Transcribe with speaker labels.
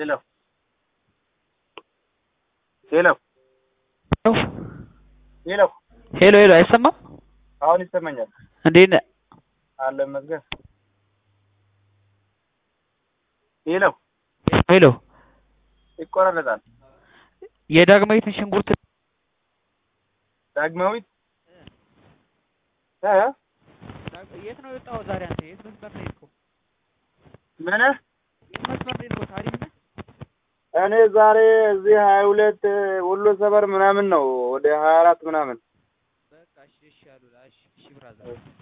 Speaker 1: ሄሎ ሄሎ ሄሎ
Speaker 2: ሄሎ ሄሎ፣ አይሰማም?
Speaker 1: አሁን ይሰማኛል።
Speaker 2: እንዴት ነህ?
Speaker 1: አለ መዝገብ ሄሎ
Speaker 2: ሄሎ፣
Speaker 1: ይቆራረጣል።
Speaker 2: የዳግማዊትን ሽንኩርት
Speaker 1: ዳግማዊት እ
Speaker 2: የት ነው የወጣኸው ዛሬ? አንተ የት መስመር ነው የሄድከው?
Speaker 1: ምን
Speaker 2: የት መስመር ነው የሄድከው? ታሪክ ነህ?
Speaker 1: እኔ ዛሬ እዚህ ሀያ ሁለት ወሎ ሰፈር ምናምን ነው ወደ ሀያ አራት ምናምን
Speaker 2: በቃ እሺ፣ እሺ አሉላ። እሺ፣ እሺ ብራዘር